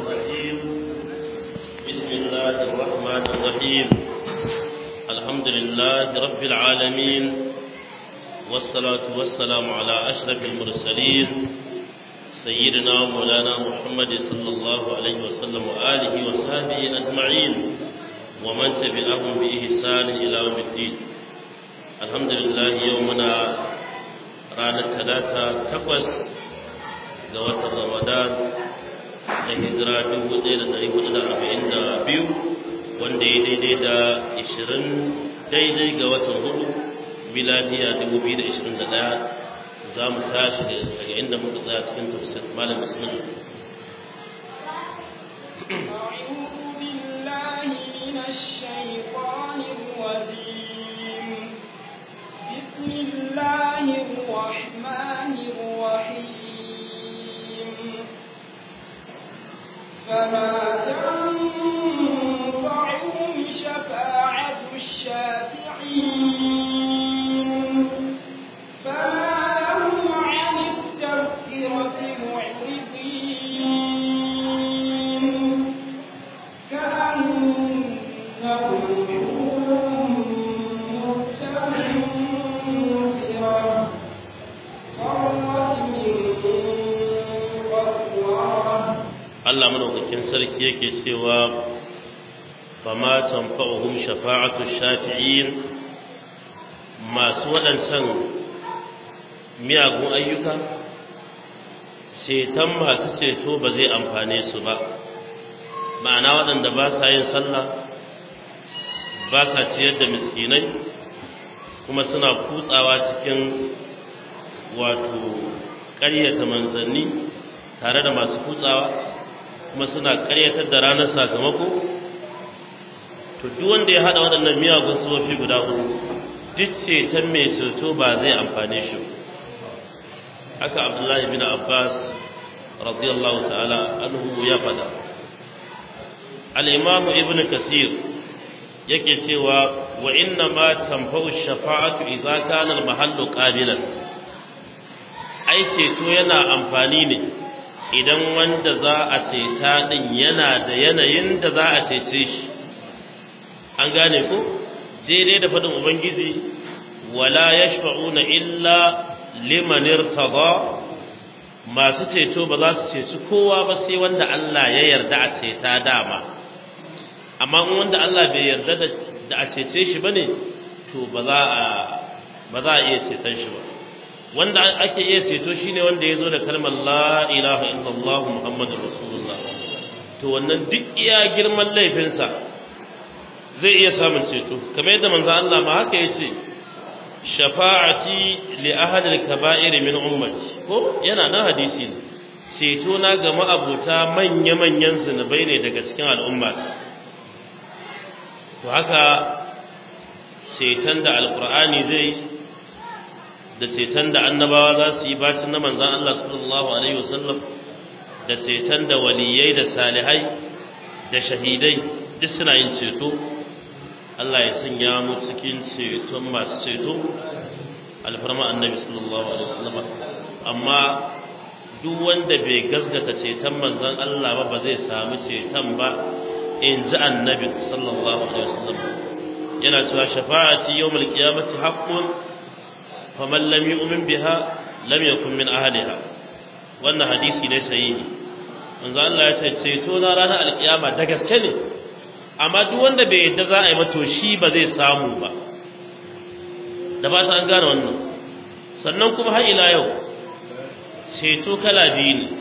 الرجيم بسم الله الرحمن الرحيم الحمد لله رب العالمين والصلاة والسلام على أشرف المرسلين سيدنا مولانا محمد صلى الله عليه وسلم وآله وصحبه أجمعين ومن تبعهم بإحسان إلى يوم الدين الحمد لله يومنا ranar talata takwas ga watan ramadan da hijira dubu ɗaya da ɗari hudu da arba'in da biyu wanda ya daidai da ishirin daidai ga watan hudu miladiya dubu biyu da ishirin da ɗaya za mu tashi daga inda muka tsaya cikin tafsir malam bismillah أعوذ بالله من الشيطان الرجيم بسم الله الرحمن الرحيم فما تنفعهم شفاعة الشافعين فما لهم عن التذكرة معرضين كأنهم مستنفرة فرت من قسورة Allah madaukakin sarki yake cewa fama tanfa'uhum shafa'atu shafi'in masu waɗancan miyagun ayyuka ceton masu ceto ba zai amfane su ba ma'ana waɗanda ba sa yin sallah ba sa ciyar da miskinai kuma suna kutsawa cikin wato ƙaryata manzanni tare da masu kutsawa kuma suna karyatar da ranar sakamako to duk wanda ya hada waɗannan miyagun sufofi guda uku duk ceton mai ceto ba zai amfane shi haka abdullahi bin abbas radiyallahu ta'ala anhu ya faɗa al-imamu ibn kasir yake cewa wa inna ma tanfa'u shafa'atu idza kana al-mahallu qabilan ai ceto yana amfani ne idan wanda za a ceta din yana da yanayin da za a cece shi an gane ko daidai da faɗin ubangiji wala yashfa'una illa liman irtada masu ceto ba za su ceci kowa ba sai wanda Allah ya yarda a ceta dama amma in wanda Allah bai yarda da a cece shi bane to ba za a ba za a iya ceton shi ba wanda ake iya ceto shine wanda ya zo da kalmar la ilaha illallah muhammadur rasulullah to wannan duk iya girman laifinsa zai iya samun ceto kamar yadda manzo Allah ma haka yace shafa'ati li ahad al-kaba'ir min ummati ko yana nan hadisi ne ceto na ga ma'abuta manya manyan zunubai ne daga cikin al'umma to haka ceton da alqur'ani zai da ceton da annabawa za su yi bacin na manzan Allah sallallahu alaihi wasallam da ceton da waliyai da salihai da shahidai duk suna yin ceto Allah ya sanya mu cikin ceton masu ceto alfarma annabi sallallahu alaihi wasallam amma duk wanda bai gaskata ceton manzan Allah ba ba zai samu ceton ba in ji annabi sallallahu alaihi wasallam yana cewa shafa'ati yawmal qiyamati haqqun faman lam yu'min biha lam yakun min ahliha wannan hadisi ne sahihi manzo Allah ya ce ceto na ranar alkiyama da gaske ne amma duk wanda bai yadda za a yi mato shi ba zai samu ba da ba an gane wannan sannan kuma har ila yau ceto kala biyu ne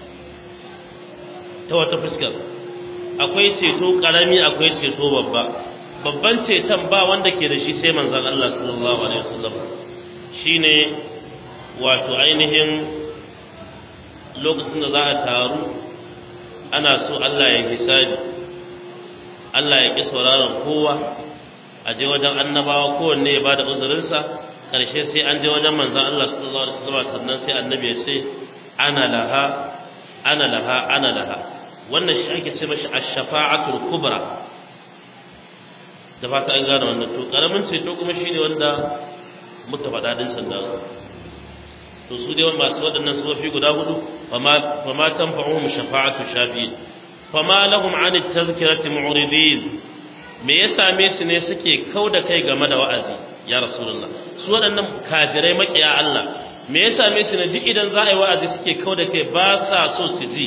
ta wata fuskar akwai ceto karami akwai ceto babba babban ceton ba wanda ke da shi sai manzon Allah sallallahu alaihi wasallam shine wato ainihin lokacin da za a taru ana so Allah ya hisabi Allah ya ƙi sauraron kowa a je wajen annabawa kowanne ya bada uzurinsa ƙarshe sai an je wajen manzan Allah sallallahu alaihi wasallam sannan sai annabi ya ce ana laha ana laha ana laha wannan shi ake ce mashi ash-shafa'atul kubra da fata an gane wannan to karamin ceto kuma shine wanda muka faɗa din sanda to su dai masu waɗannan sufofi guda hudu fa ma tanfa'uhum shafa'atu shafi'in fama lahum an tazkirati mu'ridin me ya same su ne suke kauda kai game da wa'azi ya rasulullah su waɗannan kafirai makiya Allah me ya same su ne duk idan za a yi wa'azi suke kauda kai ba sa so su ji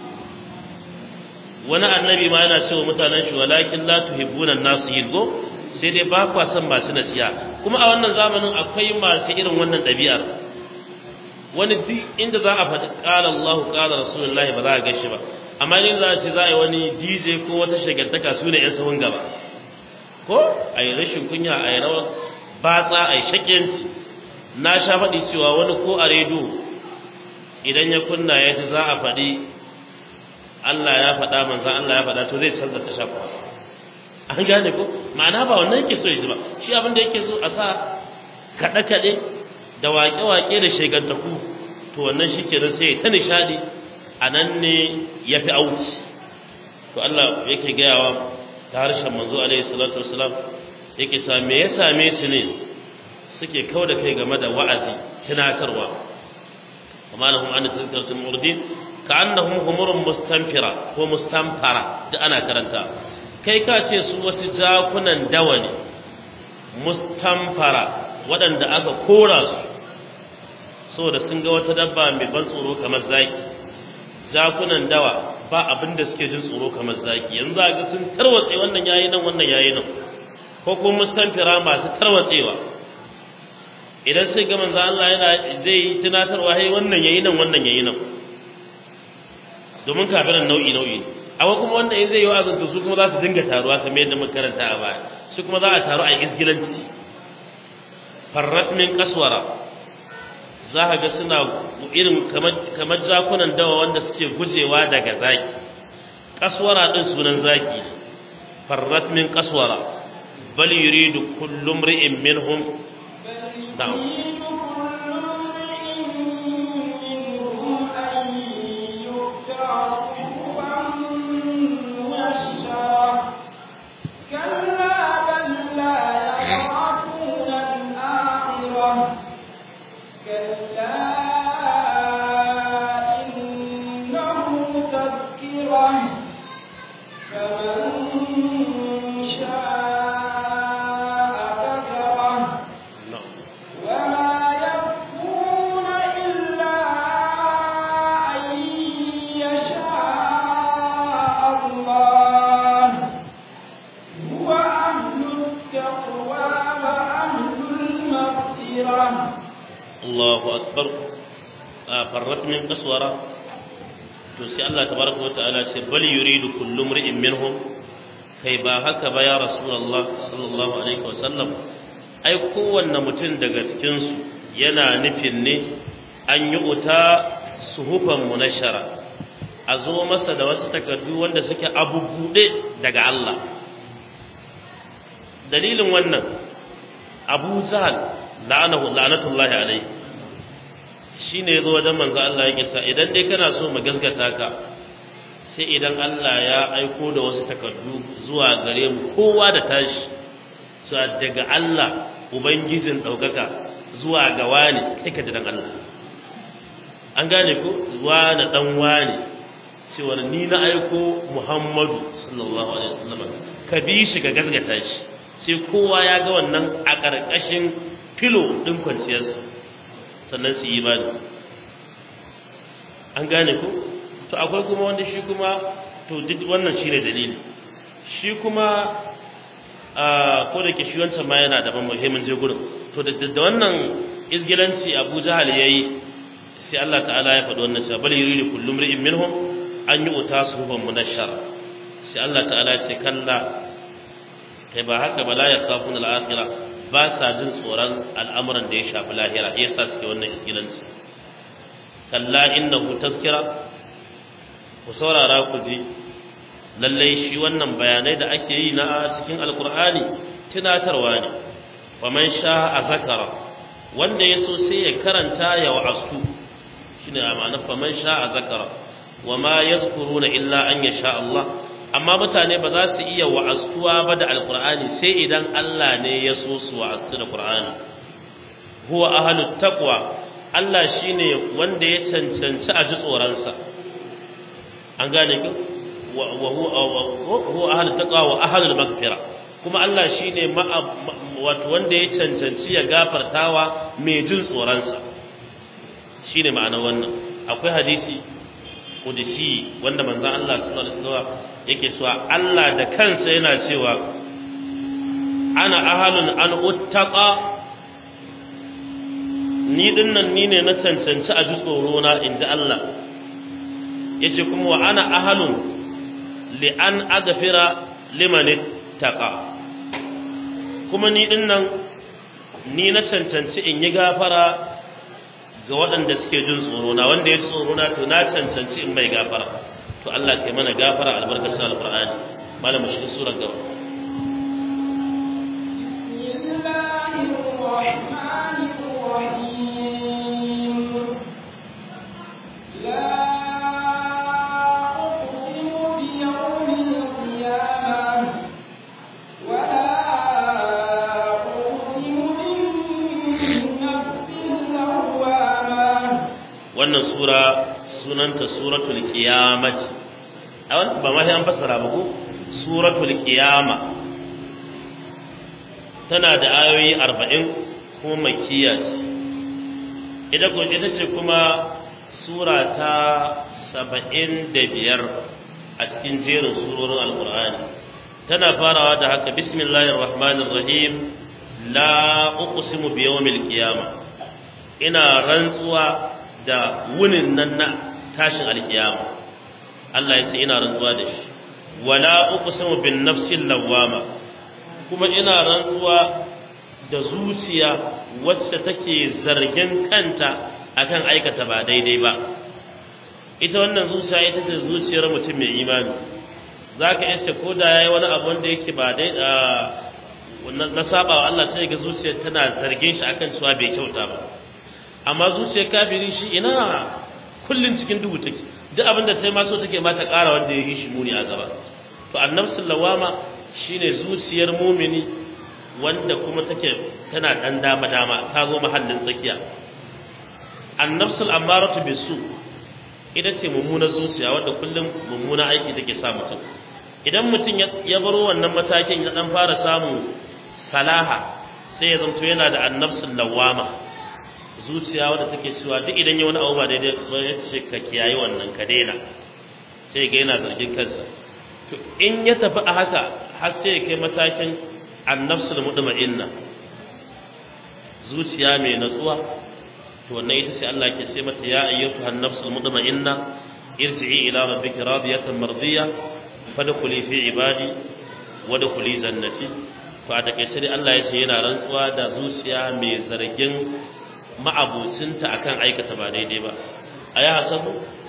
wani annabi ma yana cewa mutanen shi walakin la tuhibbuna nasu yidgo sai dai ba kwa son masu nasiya kuma a wannan zamanin akwai masu irin wannan ɗabi'ar wani duk inda za a faɗi ƙala Allah ƙala Rasulullahi ba za a gashi ba amma in za a ce za a yi wani DJ ko wata shagantaka su ne 'yan sahun gaba ko a yi rashin kunya a yi rawar batsa a yi shakenci na sha faɗi cewa wani ko a rediyo idan ya kunna ya ji za a faɗi Allah ya faɗa manzan Allah ya faɗa to zai canza ta shafa an gane ko ma'ana ba wannan yake so ya ji ba shi abin da yake so a sa kaɗe-kaɗe da waƙe-waƙe da shegantaku to wannan shi ke sai ta nishaɗi a nan ne ya fi auki to Allah yake gayawa ta harshen manzo alaihi salatu wasalam yake sa me ya same su ne suke kau da kai game da wa'azi tunatarwa amma lahum an tazkiratul murdin ka annahum humurun mustanfira ko mustanfara duk ana karanta kai ka ce su wasu jakunan dawa ne mustanfara waɗanda aka kora su saboda sun ga wata dabba mai ban tsoro kamar zaki jakunan dawa ba abin da suke jin tsoro kamar zaki yanzu a ga sun tarwatse wannan yayi nan wannan yayi nan ko kuma mustanfira masu tarwatsewa idan sai ga manzo Allah yana zai yi tunatarwa hai wannan yayi nan wannan yayi nan domin kafiran nau'i nau'i amma kuma wanda in zai yi wa'azin to su kuma za su dinga taruwa kamar yadda muka karanta a baya su kuma za a taru a isgilanci farrat min kaswara za ka ga suna irin kamar zakunan dawa wanda suke gujewa daga zaki kaswara din sunan zaki farrat min kaswara bal yuridu kullu imri'in minhum na'am Allahu akbar farrat min qaswara to sai Allah tabaraka wa ta'ala ce bal yuridu kullu imri'in minhum kai ba haka ba ya rasulullah sallallahu alaihi wa sallam ai kowanne mutum daga cikin su yana nufin ne an yi uta suhufan munashara a zo masa da wasu takardu wanda suke abubuɗe daga Allah dalilin wannan abu zahal la'anahu la'natullahi alaihi shine yazo wajen manzo Allah yake sa idan dai kana so mu gaskata ka sai idan Allah ya aiko da wasu takardu zuwa gare mu kowa da tashi su daga Allah ubangijin daukaka zuwa ga wani kai ka dan Allah an gane ko wani dan wani cewa ni na aiko Muhammadu sallallahu alaihi wasallam ka bi shi ga gaskata shi sai kowa ya ga wannan a ƙarƙashin filo ɗin kwanciyarsa sannan su yi imani an gane ku to akwai kuma wanda shi kuma to duk wannan shi ne dalili shi kuma ko da ke shi wancan ma yana daban muhimmin je gurin to da wannan izgilanci abu jahal ya yi sai Allah ta'ala ya faɗi wannan cewa bal yuridu kullu imri'in minhum an yi uta suhufan munashshar sai Allah ta'ala ya ce kalla kai ba haka ba la yakafuna al-akhirah ba sa jin tsoron al'amuran da ya shafi lahira ya sa suke wannan iskilanci kalla innahu tazkira ku saurara ku ji lallai shi wannan bayanai da ake yi na cikin alkur'ani tunatarwa ne wa man sha a zakara wanda ya so sai ya karanta ya wa'astu shine ma'ana fa man sha a zakara wa ma yazkuruna illa an yasha Allah amma mutane ba za su iya wa'astuwa ba da alkur'ani sai idan Allah ne ya so su wa'astu da qur'ani huwa ahlut taqwa Allah shine wanda ya cancanci a ji tsoronsa an gane ku wa huwa ahlu taqwa wa ahlu maghfira kuma Allah shine wato wanda ya cancanci ya gafartawa mai jin tsoronsa shine ma'ana wannan akwai hadisi qudsi wanda manzon Allah sallallahu alaihi wasallam yake cewa Allah da kansa yana cewa ana ahalun an uttaqa ni dinnan ni ne na cancanci a ji tsoro na inji Allah yace kuma wa ana ahalun li an aghfira liman ittaqa kuma ni dinnan ni na cancanci in yi gafara ga waɗanda suke jin tsoro na wanda ya tsoro na to na cancanci in mai gafara to Allah ke mana gafara albarkacin alqur'ani malamu shi surar gaba wannan sura sunanta suratul qiyamah a wannan ba ma sai an fassara ba ko suratul qiyama tana da ayoyi 40 kuma makkiya ce ita ko ita ce kuma sura ta 75 a cikin jerin surorin alqur'ani tana farawa da haka bismillahir rahmanir rahim la uqsimu bi yawmil qiyamah ina rantsuwa da wunin nan na tashin alkiyama Allah ya ce ina rantsuwa da shi wala uqsimu bin nafsil lawama kuma ina rantsuwa da zuciya wacce take zargin kanta akan aikata ba daidai ba ita wannan zuciya ita ce zuciyar mutum mai imani zaka yace ko da yayi wani abu wanda yake ba dai na saba wa Allah sai ga zuciyar tana zargin shi akan cewa bai kyauta ba amma zuciyar kafiri shi ina kullun cikin duhu take duk abin da sai ma so take ma ta ƙara wanda ya yi shi muni a gaba to annabsul lawama shine zuciyar mumini wanda kuma take tana dan dama dama ta zo mahallin tsakiya annabsul ammaratu bisu ita ce mummunar zuciya wanda kullum mummuna aiki take sa mutum idan mutum ya baro wannan matakin ya dan fara samu salaha sai ya zanto yana da annabsul lawama zuciya wadda take cewa duk idan ya wani abu ba daidai ba ya ce ka kiyaye wannan ka daina sai ga yana zargin kansa to in ya tafi a haka har sai ya kai matakin annafsul mutma'inna zuciya mai natsuwa to wannan ita ce Allah ke ce mata ya ayyatu annafsul mutma'inna irji'i ila rabbika radiyatan mardiya fadkhuli fi ibadi wadkhuli jannati to a takaice dai Allah ya ce yana rantsuwa da zuciya mai zargin ma'abucinta akan aikata ba daidai ba a ya hasabu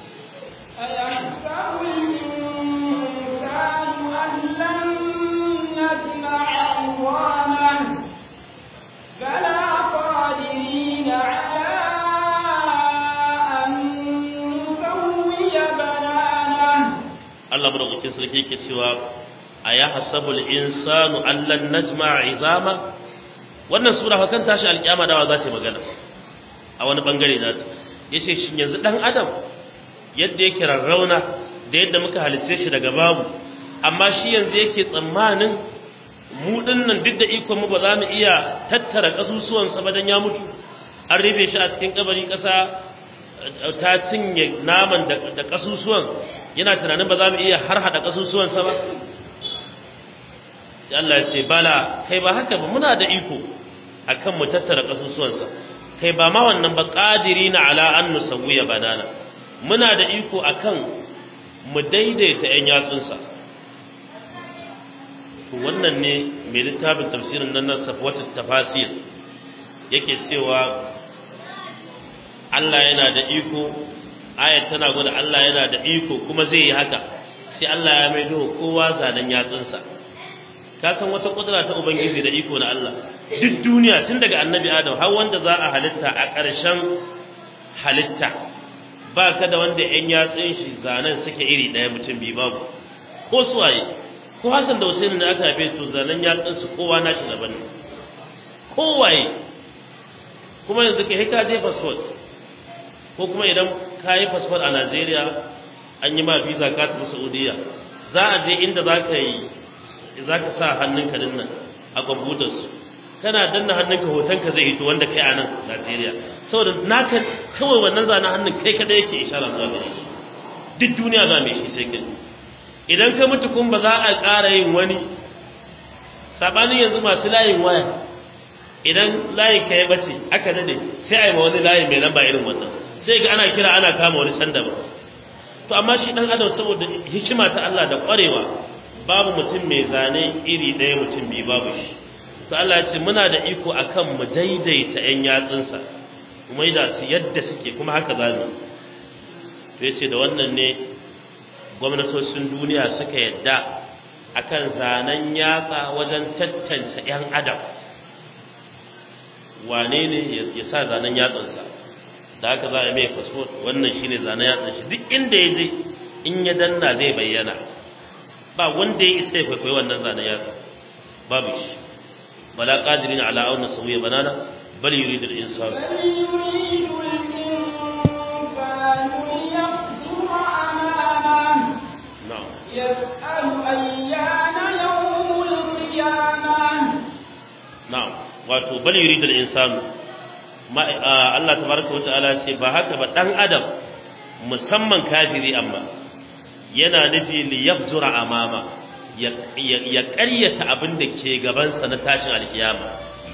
بلى قادرين على أن نسوي بنانه Allah madaukakin sarki yake cewa a ya hasabul insanu allan najma izama wannan sura fa kan tashi alkiyama dawa za ta yi magana a wani bangare za ta yace shin yanzu dan adam yadda yake rarrauna da yadda muka halitta shi daga babu amma shi yanzu yake tsammanin mu dinnan duk da ikon mu ba za mu iya tattara kasusuwan sa badan ya mutu an rufe shi a cikin kabari kasa ta cinye naman da kasusuwan yana tunanin ba za mu iya har hada kasusuwan sa ba Allah ya ce bala kai ba haka ba muna da iko akan mu tattara kasusuwan sa kai ba ma wannan ba qadirina ala an nusawwiya banana muna da iko akan mu daidaita yan yatsunsa to wannan ne mai littafin tafsirin nan na safwatut tafasir yake cewa Allah yana da iko ayat tana gwada Allah yana da iko kuma zai yi haka sai Allah ya maido kowa zanen yatsunsa ka san wata kudura ta ubangiji da iko na Allah duk duniya tun daga annabi adam har wanda za a halitta a ƙarshen halitta ba ka da wanda yan yatsun shi zanen suke iri ɗaya mutum biyu babu ko suwaye ko Hassan da Hussein da aka haife su zanen yatsun su kowa nashi daban ne kowaye kuma yanzu kai ka je passport ko kuma idan ka yi passport a Najeriya an yi ma visa ka tafi Saudiya za a je inda za ka yi za ka sa hannunka din nan a kwamfutar su kana danna hannunka hotonka zai hito wanda kai a nan Najeriya saboda naka kawai wannan zanen hannun kai kada yake ishara zuwa gare shi duk duniya za mu yi sai kai idan ka mutu kun ba za a ƙara yin wani sabanin yanzu masu layin waya idan layin ka ya bace aka dade sai a yi ma wani layin mai lamba irin wannan sai ga ana kira ana kama wani sanda ba to amma shi dan adam saboda hikima ta Allah da kwarewa babu mutum mai zane iri ɗaya mutum biyu babu shi to Allah ya ce muna da iko akan mu daidaita ƴan yatsunsa kuma da su yadda suke kuma haka za mu to yace da wannan ne gwamnatocin duniya suka yadda akan zanen yatsa wajen tattance ƴan adam wane ne ya sa zanen yatsansa da haka za a mai fasfot wannan shine zanen yatsan shi duk inda ya je in ya danna zai bayyana ba wanda ya isa ya kwaikwayi wannan zanen yatsa babu shi bala qadirin ala auna sawiya banana bal yuridu al-insan بل يريد الإنسان ليفجر أمامه na'am يسأل أيان يوم القيامة na'am wato bal yuridu al-insan ma Allah tabaraka wa ta'ala ce ba haka ba dan adam musamman kafiri amma yana nufi li yabzura amama ya ya ƙaryata abin da ke gabansa na tashin alkiyama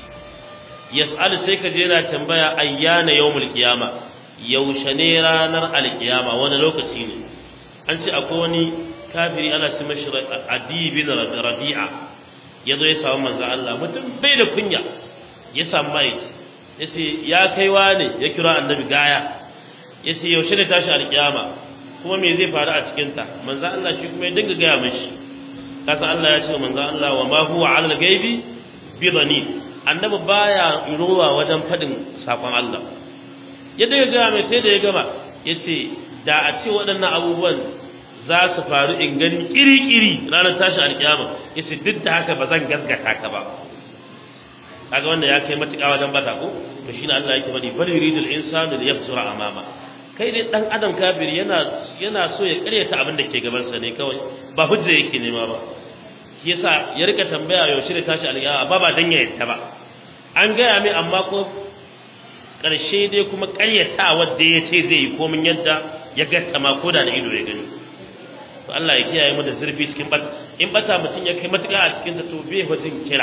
yas'al sai ka je yana tambaya ayyana yawmul qiyama yaushe ne ranar alkiyama wani lokaci ne an ce akwai wani kafiri ana ce mashi adi bin rabi'a ya zo ya samu manzo Allah mutum bai da kunya ya samu mai ya ce ya kaiwa ne ya kira annabi gaya ya ce yaushe ne tashi alkiyama kuma me zai faru a cikinta manzo Allah shi kuma ya dinga gaya mashi kasa Allah ya ce manzo Allah wa ma huwa ala al-ghaibi bi dhanin annabi baya ruwa wajen fadin sakon Allah ya dinga gaya mai sai da ya gama yace da a ce waɗannan abubuwan za su faru in gani kiri-kiri ranar tashin alkiyama yace duk da haka ba zan gaskata ka ba kaga wanda ya kai matuƙa wajen bata ko to shine Allah yake bari bal yuridul insanu liyafsura amama kai dai dan adam kafiri yana yana so ya karyata abin da ke gaban sa ne kawai ba hujja yake nema ba shi yasa ya rika tambaya yaushe da tashi alƙiyama ba ba dan ya yadda ba an gaya mai amma ko ƙarshe dai kuma ƙaryata wanda ya ce zai yi komin yadda ya gatta ma ko da da ido ya gani to Allah ya kiyaye mu da zurfi cikin bat in bata mutum ya kai matuƙa a cikin ta to bai hujin kira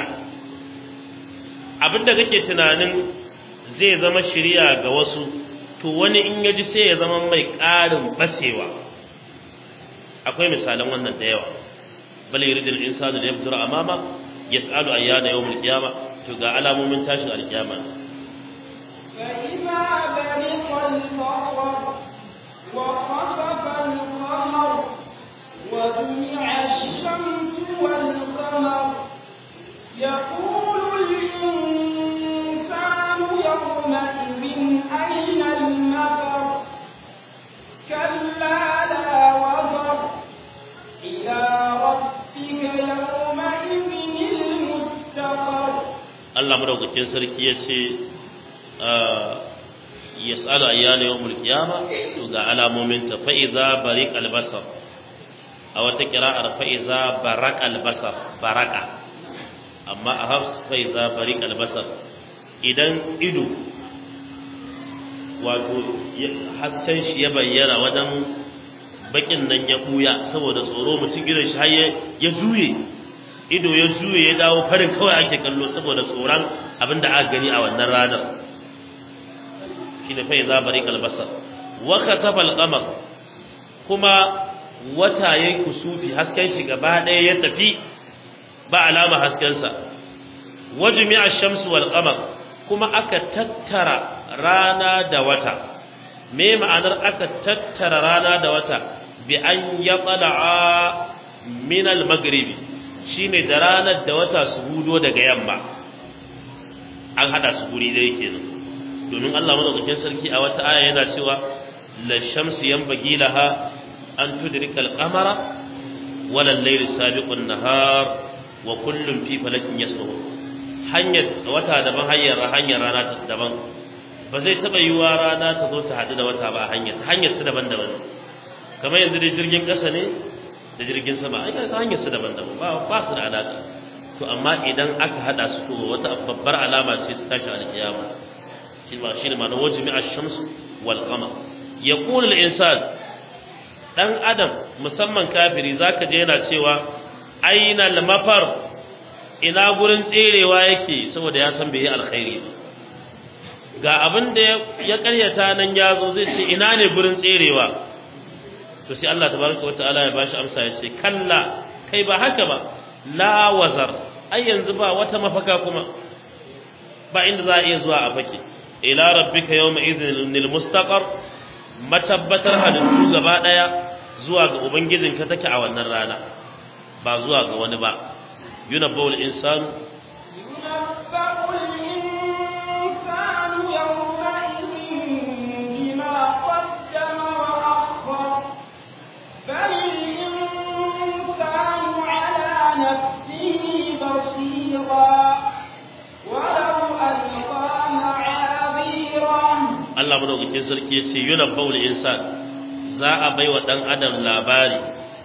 abinda kake tunanin zai zama shiriya ga wasu to wani in ya ji sai ya zama mai ƙarin basewa akwai misalan wannan da yawa bal yuridul insanu da yabdura amama yas'alu ayyana yawmul qiyama to ga alamomin tashin alkiyama فإذا برق البصر وخسف القمر وجمع الشمس والقمر يقول الإنسان يومئذ أين المفر كلا لا وزر إلى ربك يومئذ المستقر Allah madaukakin sarki ya ce yas'alu ayyana yawmul qiyama to ga alamomin ta fa iza bariq albasar a wata qira'ar fa iza baraq albasar baraka amma a hafs fa iza bariq albasar idan ido wato hasken shi ya bayyana wajen bakin nan ya buya saboda tsoro mutum gidan shi har ya juye ido ya juye ya dawo farin kawai ake kallo saboda tsoron abin da aka gani a wannan ranar shi ne fai zabari kalbasar waka tafal kamar kuma wata ya yi kusufi hasken shi gaba ɗaya ya tafi ba alama haskensa wajumi a shamsu wal kamar kuma aka tattara rana da wata me ma'anar aka tattara rana da wata bi an ya min al-maghribi shine da ranar da wata su hudo daga yamma an hada su guri dai kenan domin Allah madaukakin sarki a wata aya yana cewa la shamsu yanbaghi laha an tudrika al-qamara wala al-layl sabiqu an-nahar wa kullun fi falakin yasbahun hanyar wata daban hanyar hanyar rana ta daban ba zai taba yiwa rana ta zo ta hadu da wata ba hanyar hanyar su daban-daban kamar yanzu dai jirgin kasa ne da jirgin sama ai ga hanyar su daban-daban ba ba su da alaka to amma idan aka hada su to wata babbar alama ce ta tashi alkiyama shi ba shi ne ma na wajmi ash-shams wal qamar yaqulu al-insan dan adam musamman kafiri zaka je yana cewa aina al-mafar ina gurin tserewa yake saboda ya san bai yi alkhairi ba ga abin da ya karyata nan ya zo zai ce ina ne gurin tserewa to sai Allah tabaraka wa ta'ala ya bashi amsa ya ce kalla kai ba haka ba la wazar ai yanzu ba wata mafaka kuma ba inda za a iya zuwa a fake ila rabbika yawma idhinil mustaqar matabbatar halittu gaba daya zuwa ga ubangijinka take a wannan rana ba zuwa ga wani ba yunabbawul insanu ينبأ الإنسان يومئذ بما قدم وأخر بل الإنسان على نفسه بصيرا ولو ألقى معاذيره Allah madaukakin sarki ya ce yunabbawul insan za a baiwa dan adam labari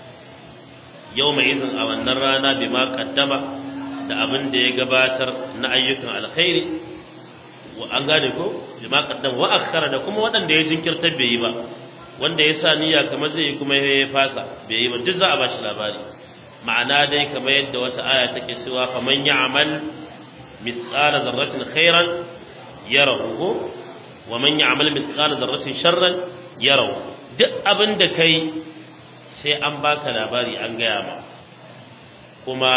yawma idhin a wannan rana bima qaddama da abin da ya gabatar na ayyukan alkhairi wa an gane ko bima qaddama wa akhara da kuma waɗanda ya jinkirta bai yi ba wanda ya sa niyya kamar zai yi kuma ya fasa bai yi ba duk za a bashi labari ma'ana dai kamar yadda wata aya take cewa faman ya'mal mithqala dharratin khairan yarahu ko wa man ya'mal mithqala dharratin sharran yarahu duk abin da kai sai an baka labari an gaya ma kuma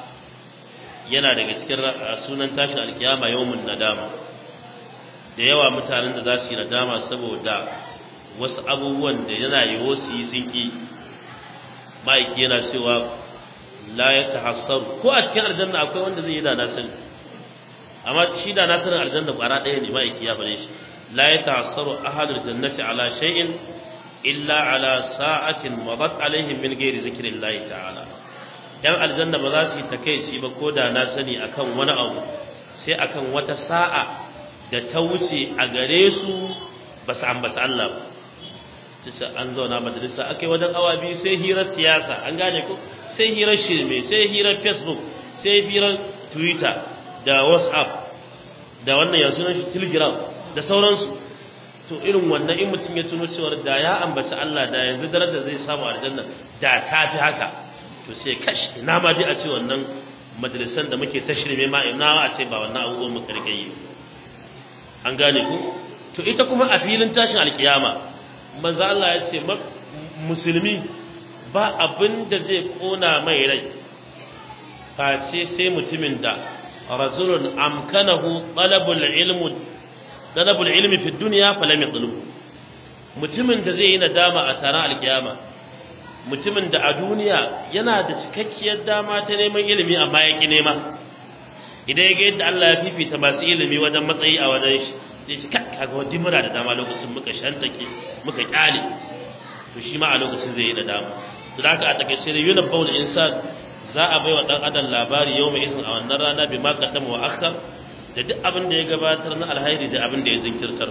yana daga cikin sunan tashin alkiyama yawmun nadama da yawa mutanen da za su yi nadama saboda wasu abubuwan da yana yiwo su yi sun ki ma'aiki yana cewa la ya tahassaru ko a cikin aljanna akwai wanda zai yi da na sani amma shi da na sanin aljanna kwara ɗaya ne ma'aiki ya faɗe shi la ya tahassaru ahadul jannati ala shay'in illa ala sa'atin madat alaihim min ghairi zikrillahi ta'ala yan aljanna ba za su yi takeici ba ko da na sani akan wani abu sai akan wata sa'a da ta wuce a gare su ba su ambata Allah ba sai an zauna majalisa akai wajen awa biyu sai hirar siyasa an gane ko sai hirar shirme sai hirar facebook sai hirar twitter da whatsapp da wannan ya sunan shi telegram da sauransu to irin wannan in mutum ya tuno cewa da ya ambaci Allah da yanzu darajar zai samu aljanna da ta fi haka to sai kash ina ma dai a ce wannan majalisan da muke tashrime ma ina a ce ba wannan abubuwan muka rike yi an gane ku to ita kuma a filin tashin alkiyama manzo Allah ya ce musulmi ba abin da zai kona mai rai face sai mutumin da rajulun amkanahu talabul ilmu talabul ilmi fi dunya falam yatlub mutumin da zai yi nadama a taron alkiyama mutumin da a duniya yana da cikakkiyar dama ta neman ilimi amma ya ki nema idan ya ga yadda Allah ya fifita masu ilimi wajen matsayi a wajen shi sai shi kai kaga wani muna da dama lokacin muka shantake muka kyale to shi ma a lokacin zai yi da dama to da haka a takaice ne yunab bawl insan za a baiwa dan adam labari yau mai izin a wannan rana bi ma qaddama wa akhar da duk abin da ya gabatar na alhairi da abin da ya zinkirtar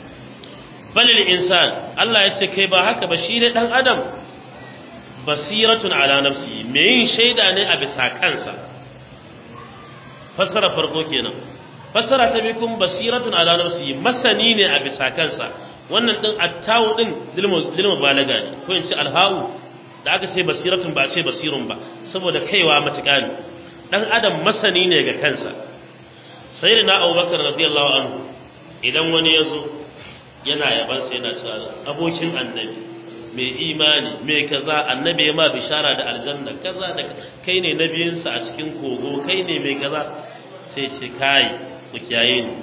balil insan Allah ya ce kai ba haka ba shi ne dan adam basiratun ala nafsi me yin shaida ne a bisa kansa fassara farko kenan fassara ta bi kun basiratun ala nafsi masani ne a bisa kansa wannan din attawu din dilmu balaga ne ko in ce alhawu da aka ce basiratun ba ce basirun ba saboda kaiwa matuƙa ne dan adam masani ne ga kansa sayyidina abubakar radiyallahu anhu idan wani ya zo yana yaban sai yana cewa abokin annabi mai imani mai kaza annabi ya ma bishara da aljanna kaza da kai ne nabiyinsa a cikin kogo kai ne mai kaza sai ce kai ku kiyaye ni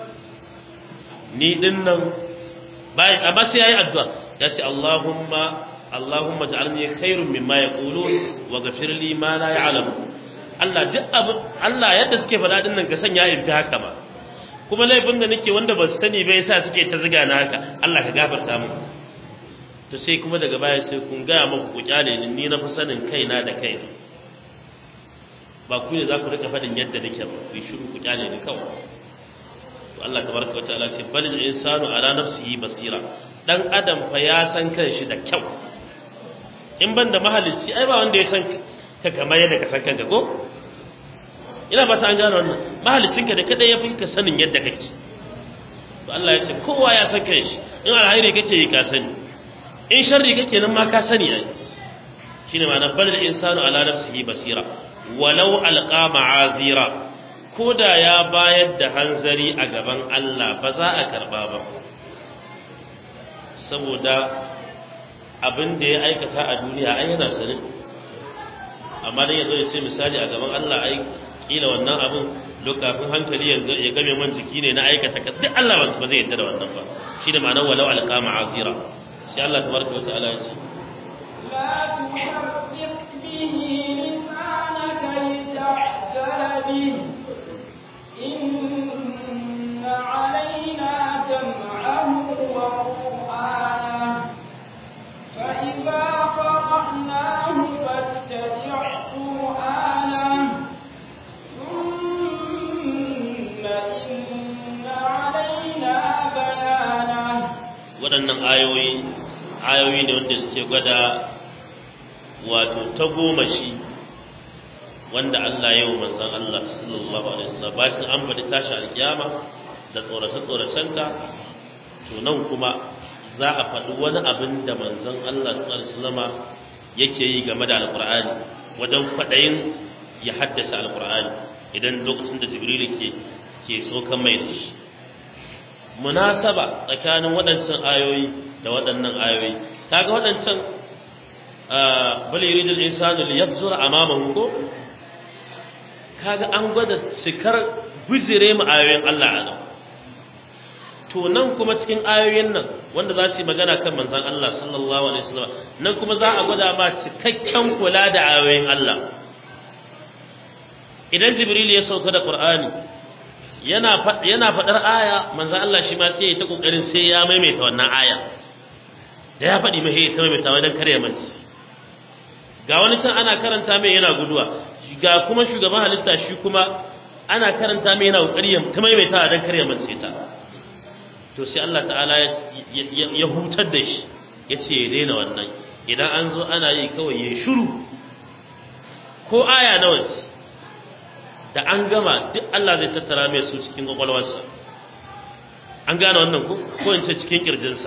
ni din nan bai amma sai yayi addu'a ya ce Allahumma Allahumma ja'alni khairun mimma yaqulun wa ghafir li ma la ya'lamu Allah duk abu Allah yadda suke faɗa din nan ka sanya in fi haka ba kuma laifin da nake wanda ba su sani ba yasa suke ta ziga na haka Allah ka gafarta mu to sai kuma daga baya sai kun gaya muku ku kyale ni ni na fi sanin kaina da kaina ba ku ne za ku rika faɗin yadda nake ba ku yi shiru ku kyale ni kawai to Allah tabaraka wa ta'ala ce bal insanu ala nafsihi basira dan adam fa ya san kanshi da kyau in ban da mahalicci ai ba wanda ya san ka kamar yadda ka san kanka ko ina ba ta an gano wannan mahaliccinka da kada ya fi ka sanin yadda kake to Allah ya ce kowa ya san kai shi in alhairi kake yi ka sani in sharri kake nan ma ka sani ai shine ma'ana bal insanu ala nafsihi basira walau alqa ma'azira ko da ya bayar da hanzari a gaban Allah ba za a karba ba saboda abin da ya aikata a duniya ai yana sanin amma dan yazo ya ce misali a gaban Allah ai kila wannan abin lokacin hankali yanzu ya game man jiki ne na aikata ka duk Allah ba zai yarda da wannan ba shi da ma'anar walau alqa ma'azira sai Allah tabaraka wa ta'ala ya ce لا تحرك به لسانك لتعجل به إن علينا جمعه وقرآنه فإذا قرأناه فاتبع قرآنه ثم إن علينا بيانه waɗannan ayoyi ayoyi ne wanda suke gwada wato ta goma shi wanda Allah ya yi wa manzon Allah sallallahu alaihi wasallam bayan an bada tashi alkiyama da tsorace tsoracenta to nan kuma za a faɗi wani abin da manzon Allah sallallahu alaihi wasallam yake yi game da alqur'ani wajen faɗayin ya haddasa alqur'ani idan lokacin da jibril ke ke so kan mai da shi munasaba tsakanin waɗancan ayoyi da waɗannan ayoyi kaga waɗancan bal yuridul insanu liyabzura amamahu ko kaga an gwada cikar bijire mu ayoyin Allah a nan to nan kuma cikin ayoyin nan wanda za su yi magana kan manzon Allah sallallahu alaihi wasallam nan kuma za a gwada ma cikakken kula da ayoyin Allah idan jibril ya sauka da qur'ani yana yana fadar aya manzon Allah shi ma sai ya ta kokarin sai ya maimaita wannan aya da ya faɗi mai ta maimaita wajen kare manci ga wani can ana karanta mai yana guduwa ga kuma shugaban halitta shi kuma ana karanta mai yana kokari ta maimaita don kare mance ta to sai Allah ta'ala ya hutar da shi ya ce ya daina wannan idan an zo ana yi kawai ya shiru ko aya nawa ce da an gama duk Allah zai tattara mai su cikin kwakwalwarsa an gane wannan ko ko in ce cikin kirjinsa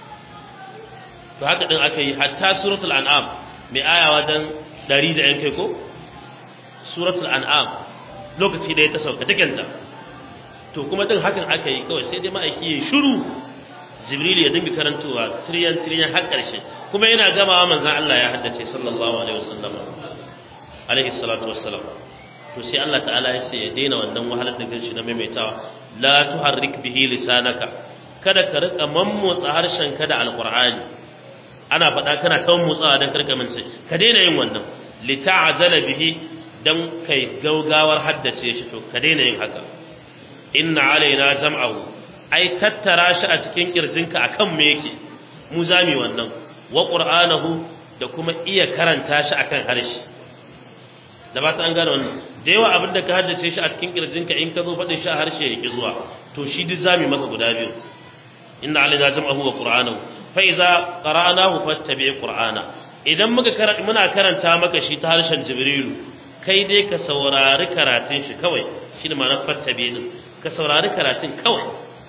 to haka din aka yi hatta suratul an'am mai aya wajen ɗari da yan kai ko suratul an'am lokaci da ya ta sauka tikanta to kuma din hakan aka yi kawai sai dai ma'aiki ya shiru jibril ya dinga karantowa tiriyan tiriyan har ƙarshe kuma yana gamawa manzon Allah ya haddace sallallahu alaihi wasallam alaihi salatu wassalam to sai Allah ta'ala ya ce ya daina wannan wahalar da kanshi na maimaitawa la tuharrik bihi lisanaka kada ka rika mammotsa harshen ka da alqur'ani ana faɗa kana kan motsawa dan karka mance ka daina yin wannan lita'zala bihi dan kai gaugawar haddace shi to ka daina yin haka inna alaina jam'ahu ai tattara shi a cikin kirjinka akan me yake mu zami wannan wa qur'anahu da kuma iya karanta shi akan harshe da ba ta an gane wannan da yawa abin da ka haddace shi a cikin kirjinka in ka zo faɗin shi a harshe yake zuwa to shi duk zami maka guda biyu inna alaina jam'ahu wa qur'anahu fa idza qara'nahu fattabi qur'ana idan muka muna karanta maka shi ta harshen jibrilu kai dai ka saurari karatun shi kawai shi ne ma'anar fattabi din ka saurari karatun kawai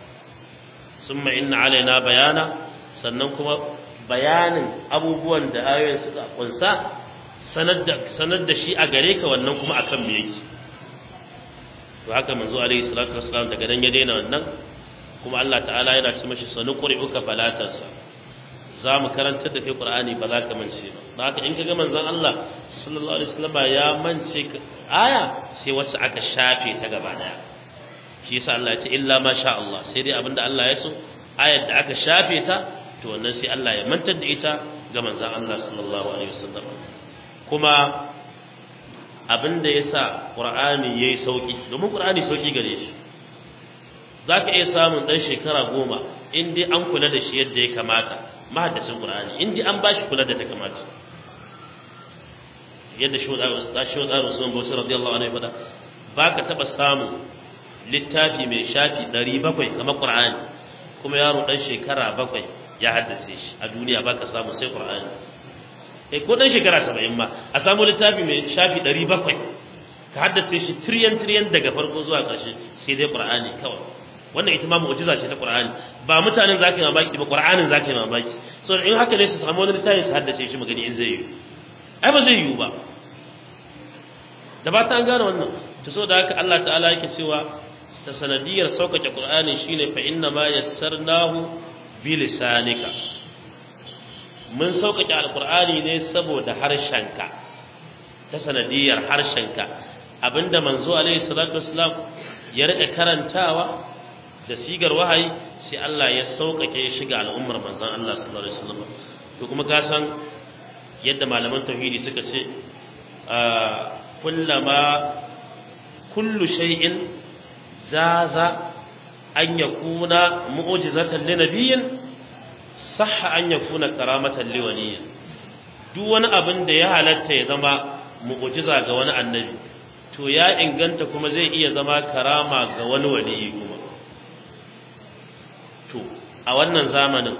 summa inna alaina bayana sannan kuma bayanin abubuwan da ayoyin suka kunsa sanar da sanar da shi a gare ka wannan kuma akan me yake to haka manzo alaihi salatu wassalam daga dan ya daina wannan kuma Allah ta'ala yana ce mashi sanu qur'uka falatansa za mu karantar da kai qur'ani ba za ka mance ba haka in kaga manzon Allah sallallahu alaihi wasallam ya mance aya sai wacce aka shafe ta gaba daya shi yasa Allah ya ce illa ma sha Allah sai dai abinda Allah ya so ayar da aka shafe ta to wannan sai Allah ya mantar da ita ga manzon Allah sallallahu alaihi wasallam kuma abinda yasa Qur'ani yayi sauki domin Qur'ani sauki gare shi zaka iya samun dan shekara goma in dai an kula da shi yadda ya kamata mahaddacin Qur'ani in dai an bashi kula da ta kamata yadda shi wa Usman Bauchi radiyallahu anhu ya faɗa ba ka taɓa samu littafi mai shafi ɗari bakwai kamar Qur'ani kuma yaro ɗan shekara bakwai ya haddace shi a duniya ba ka samu sai Qur'ani eh ko dan shekara 70 ma a samu littafi mai shafi 700 ka haddace shi tiryan tiryan daga farko zuwa ƙarshe sai dai qur'ani kawai wannan ita ma mu'jiza ce ta qur'ani ba mutanen zaka yi mamaki ba qur'anin zaka yi mamaki so in haka ne su samu wani littafi su haddace shi magani in zai yi ai ba zai yi ba da ba ta an gane wannan to so da haka Allah ta'ala yake cewa ta sanadiyar sauƙaƙe qur'ani shine fa inna ma yassarnahu bi lisanika mun sauƙaƙe alqur'ani ne saboda harshenka ta sanadiyar harshenka abinda manzo alaihi salatu wassalam ya rika karantawa da sigar wahayi sai Allah ya sauƙaƙe shi ga al'ummar manzon Allah sallallahu alaihi wasallam to kuma ka san yadda malaman tauhidi suka ce kullama kullu shay'in zaza an yakuna mu'jizatan li nabiyyin sahha an yakuna karamatan li waliyyin duk wani abin da ya halatta ya zama mu'jiza ga wani annabi to ya inganta kuma zai iya zama karama ga wani waliyi kuma to a wannan zamanin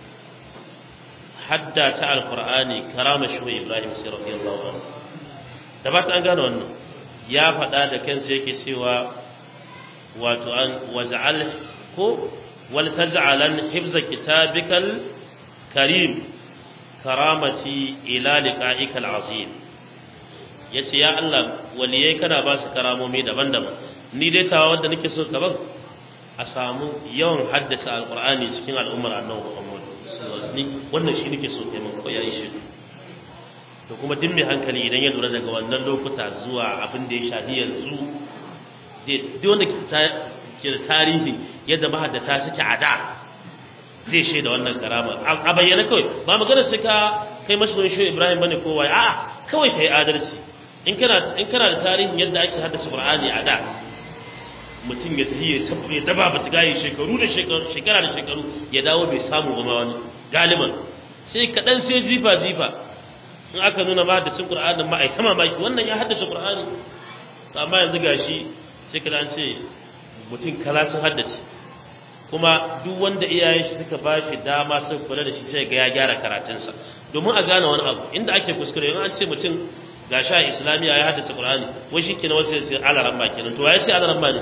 hadda ta alqur'ani karama shi Ibrahim sai radiyallahu anhu da ba ta an gane wannan ya faɗa da kansa yake cewa wato an waj'al ko wal taj'alan hifza kitabikal karim karamati ila liqa'ikal azim yace ya Allah waliyai kana ba su karamomi daban-daban ni dai tawa wanda nake so ka ban a samu yawan haddasa alqur'ani cikin al'ummar annabi Muhammad ni wannan shi nake so kai mun ko yayi shi to kuma duk mai hankali idan ya lura daga wannan lokuta zuwa abin da ya shafi yanzu duk wanda ke da tarihi yadda mahaddata suke a da zai shaida wannan karama a bayyana kawai ba magana sai ka kai mashi shi Ibrahim bane ko wai a'a kawai kai adalci in kana in kana da tarihin yadda ake haddasa Qur'ani a da mutum ya tafi ya tabbe ya daba ba gaye shekaru da shekaru shekara da shekaru ya dawo bai samu ba ma wani galiban sai kadan sai jifa jifa in aka nuna ma da cin Qur'anin ma ai ta mamaki wannan ya haddace Qur'ani to amma yanzu gashi sai kada an ce mutum kala sun haddace kuma duk wanda iyayen shi suka ba shi dama sun kula da shi sai ga ya gyara karatunsa domin a gane wani abu inda ake kuskure in an ce mutum ga sha islamiya ya haddace qur'ani wai shi kenan wasu sai alaran ba kenan to ya ce alaran ba ne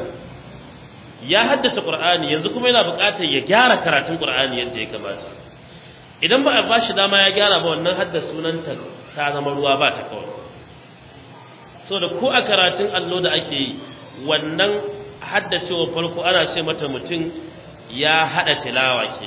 ya haddace qur'ani yanzu kuma yana buƙatar ya gyara karatun qur'ani yadda ya kamata idan ba a ba shi dama ya gyara ba wannan haddasa sunanta ta zama ruwa ba ta kawai saboda ko a karatun allo da ake yi wannan haddacewa farko ana ce mata mutum ya hada tilawa ke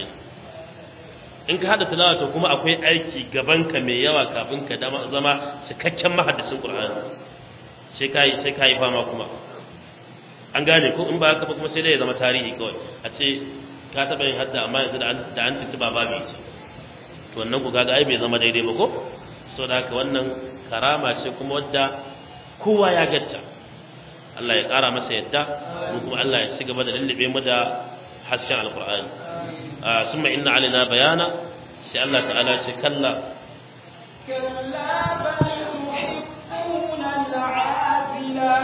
in ka hada tilawa to kuma akwai aiki gaban ka mai yawa kafin ka zama cikakken mahaddisin qur'ani sai kai sai kai fama kuma an gane ko in ba haka ba kuma sai dai ya zama tarihi kawai a ce ka taba yin hadda amma yanzu da an da an tuntu ba babu ce to wannan ku kaga ai bai zama daidai ba ko saboda haka wannan karama ce kuma wadda kowa ya gatta Allah ya ƙara masa yadda mu kuma Allah ya ci gaba da lullube mu da hasken alqur'ani summa inna alaina bayana sai Allah ta'ala ce kalla كلا بل تحبون العاجلة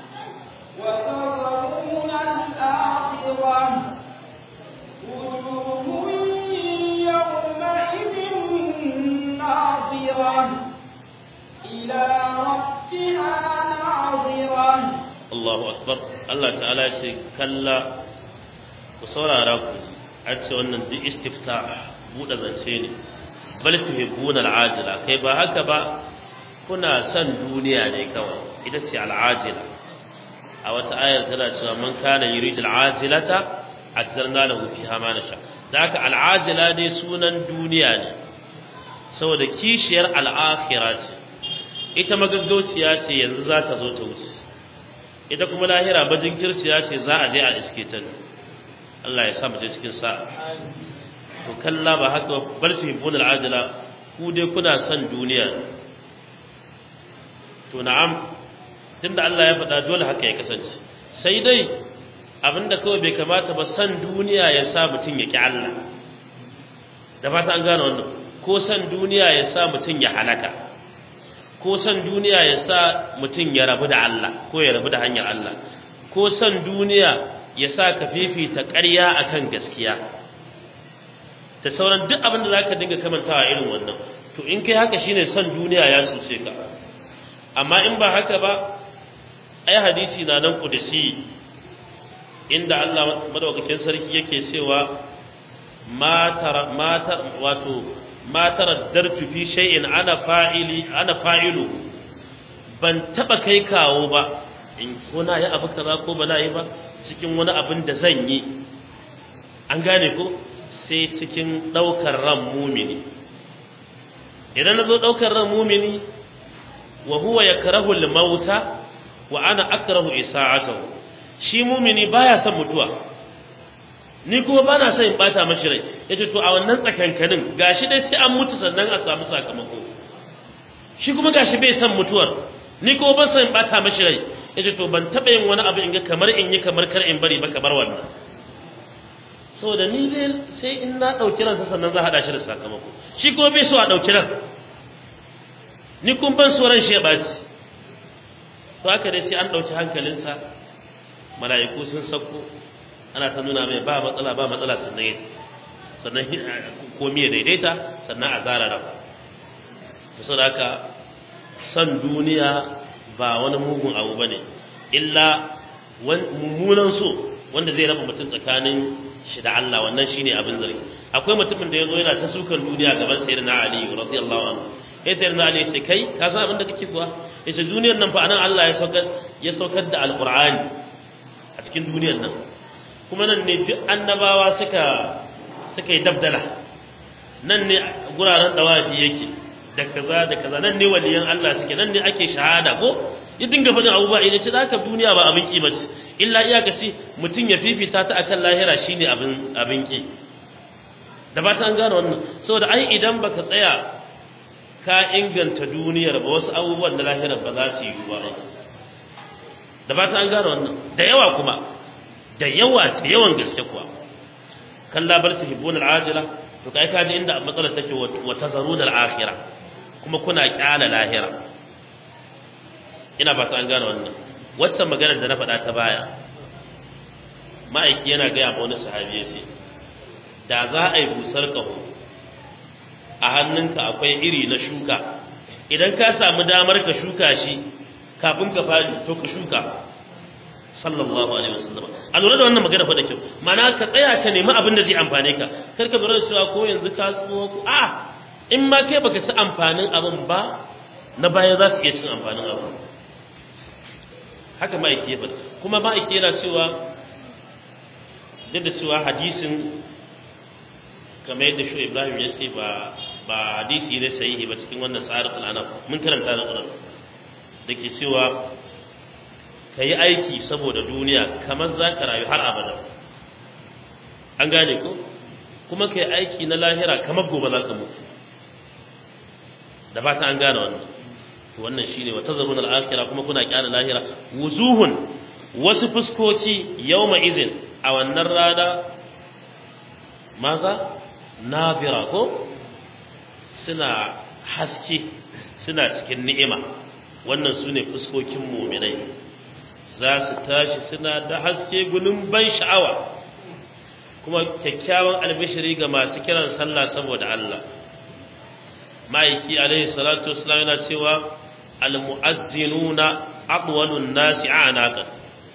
وتذرون الآخرة وجوه يومئذ ناظرة إلى ربها ناظرة Allahu akbar Allah ta'ala ce kalla ku saurara ku an ce wannan duk istifta buɗe zance ne bal tuhibbuna al'ajila kai ba haka ba kuna son duniya ne kawai ita ce al'ajila a wata ayar tana cewa man kana yuridu al'ajilata ajjalna lahu fiha ma nasha da haka al'ajila dai sunan duniya ne saboda kishiyar al'akhirah ce ita magaggauciya ce yanzu za ta zo ta wuce ita kuma lahira bajin kirciya ce za a je a iske ta Allah ya sa mu je cikin sa to kalla ba haka bar su hibbun al'ajila ku dai kuna son duniya to na'am tunda Allah ya faɗa dole haka ya kasance sai dai abinda kawai bai kamata ba san duniya ya sa mutum ya ki Allah da fata an gane wannan ko san duniya ya sa mutum ya halaka ko san duniya ya sa mutum ya rabu da Allah ko ya rabu da hanyar Allah ko san duniya ya sa ka fifita ƙarya akan gaskiya da sauran duk abin da za ka dinga kamantawa irin wannan to in kai haka shine son duniya ya tsuse ka amma in ba haka ba ai hadisi na nan kudusi inda Allah madaukakin sarki yake cewa ma tara ma wato ma taraddartu fi shay'in ana fa'ili ana fa'ilu ban taba kai kawo ba in ko na yi abu kaza ko ba na yi ba cikin wani abin da zan yi an gane ko sai cikin daukar ran mumini idan na zo daukar ran mumini wa huwa yakrahu al-mauta wa ana akrahu isa'atahu shi mumini baya son mutuwa ni kuma ba na son in bata mashi rai yace to a wannan tsakankanin gashi dai sai an mutu sannan a samu sakamako shi kuma gashi bai son mutuwar ni kuma ban son in bata mashi rai yace to ban taba yin wani abu in ga kamar in yi kamar kar in bari ba kamar wannan saboda ni dai sai in na dauki ransa sannan za a hada shi da sakamako shi kuma bai so a dauki ran ni kun ban so ran shi ya baci to haka dai sai an dauki hankalinsa mala'iku sun sauko ana ta nuna mai ba matsala ba matsala sannan ya sannan komi ya daidaita sannan a zara rafa da sau haka son duniya ba wani mugun abu ba ne illa mummunan so wanda zai raba mutum tsakanin shi da Allah wannan shine abin zargi akwai mutumin da ya zo yana ta sukan duniya gaban sayyidina Ali radiyallahu anhu sai sayyidina Ali ya ce kai ka san abin da kake kuwa yace duniyar nan fa anan Allah ya saukar ya saukar da alqur'ani a cikin duniyar nan kuma nan ne duk annabawa suka suka yi dabdala nan ne guraren dawafi yake da kaza da kaza nan ne waliyan Allah suke nan ne ake shahada ko ya dinga faɗin abubuwa idan ce zaka duniya ba abin ki bace illa iyaka ce mutum ya fifita ta akan lahira shine abin abin ki da ba ta an gane wannan saboda ai idan baka tsaya ka inganta duniyar ba wasu abubuwan da lahira ba za su yi ba da ba ta an gane wannan da yawa kuma da yawa da yawan gaske kuwa kalla bar ta hibbun al'ajila to kai ka ji inda matsalar take wa tazaru da al'akhirah kuma kuna kyala lahira ina ba ta an gane wannan wacce maganar da na faɗa ta baya ma'aiki yana gaya ma wani sahabi ya ce da za a yi busar ƙaho a hannunka akwai iri na shuka idan ka samu damar ka shuka shi kafin ka fadi to ka shuka sallallahu alaihi wasallam a lura da wannan magana fa da kyau ma'ana ka tsaya ka nemi abin da zai amfane ka kar ka lura da cewa ko yanzu ka tsuwa ko a in ma kai baka ci amfanin abin ba na baya za su iya cin amfanin abin haka ma'aiki ya faɗa kuma ma'aiki yana cewa duk da cewa hadisin kamar yadda shi Ibrahim ya ce ba ba hadisi ne sahihi ba cikin wannan tsarin anam mun karanta da Qur'an da ke cewa ka yi aiki saboda duniya kamar za ka rayu har abada an gane ko kuma ka yi aiki na lahira kamar gobe za ka mutu da ba ta an gane wannan to wannan shine wata zarun al'akira kuma kuna kyana lahira wuzuhun wasu fuskoki yawma izin a wannan rana maza nafira ko suna haske suna cikin ni'ima wannan su ne fuskokin muminai za su tashi suna da haske gunin ban sha'awa kuma kyakkyawan albishiri ga masu kiran sallah saboda Allah ma'aiki alaihi salatu wasallam yana cewa almu'azzinuna aqwalun nasi a'naqan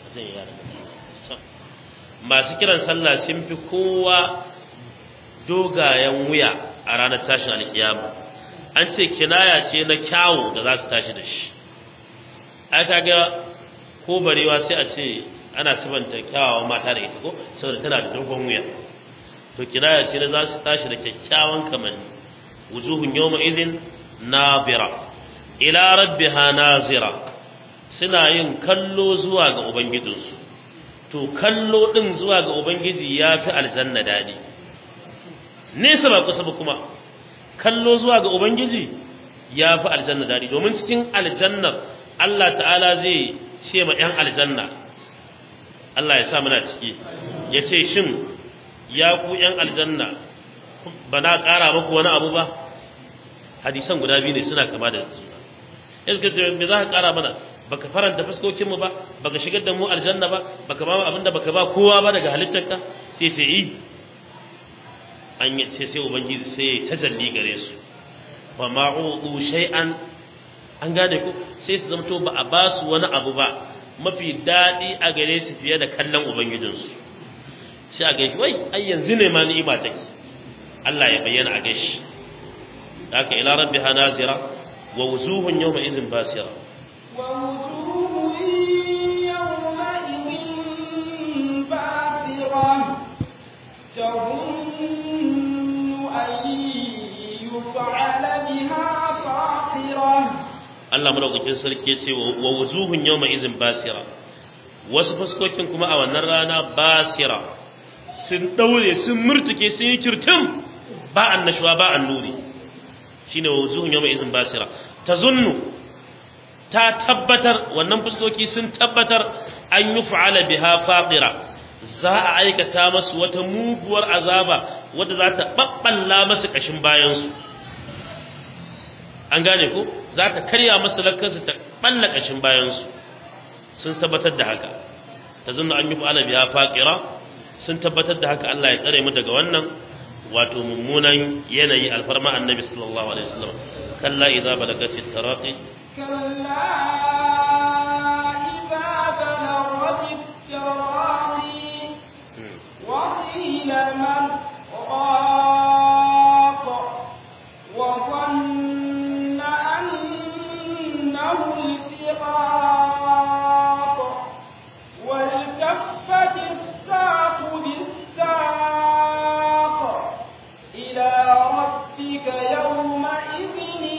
masu kiran sallah sun fi kowa dogayen wuya a ranar tashin alkiyama an ce kinaya ce na kyawu da za su tashi da shi ai kaga ko barewa sai a ce ana sifanta kyawawan mata da ita ko saboda tana da dogon wuya to kinaya ce na za su tashi da kyakkyawan kamanni wujuhun yawma idhin nabira ila rabbiha nazira suna yin kallo zuwa ga ubangijinsu to kallo din zuwa ga ubangiji ya fi aljanna dadi nesa ba kusa ba kuma kallo zuwa ga ubangiji ya fi aljanna dadi domin cikin aljannar Allah ta'ala zai ce ma 'yan aljanna Allah ya sa muna ciki ya ce shin ya ku 'yan aljanna ba na ƙara muku wani abu ba hadisan guda biyu ne suna kama da suna iska ce me za ka ƙara mana baka faranta fuskokinmu ba baka shigar da mu aljanna ba baka ba mu abin da baka ba kowa ba daga halittarka sai sai yi an yi sai sai ubangiji sai ya tajalli gare su wa ma'udu shay'an an gane ku sai su zamto ba a ba su wani abu ba mafi daɗi a gare su fiye da kallon ubangijinsu sai a gaishe wai ai yanzu ne ma ni'ima take Allah ya bayyana a gaishe haka ila rabbiha nazira wa wuzuhun yawma idhin basira ووجوه يومئذ باسرة تظن أن يفعل بها فاقرة Allah madaukakin sarki ya ce wa wuzuhun yawma idhin basira wasu fuskokin kuma a wannan rana basira sun daure sun murtuke sun yi kirtim ba annashuwa ba annuri shine wa wuzuhun yawma idhin basira tazunnu ta tabbatar wannan fuskoki sun tabbatar an yi fa'ala biha faqira za a aikata masu wata muguwar azaba wadda za ta babballa masu kashin bayansu an gane ko za ta karya masu lakkansu ta balla kashin bayansu sun tabbatar da haka ta zunna an yi fa'ala biha faqira sun tabbatar da haka Allah ya tsare mu daga wannan wato mummunan yanayi alfarma annabi sallallahu alaihi wasallam kalla idza balagatit taraqi كلا إذا بلغت التراقي وقيل من راق وظن أنه الفراق والتفت الساق بالساق إلى ربك يومئذ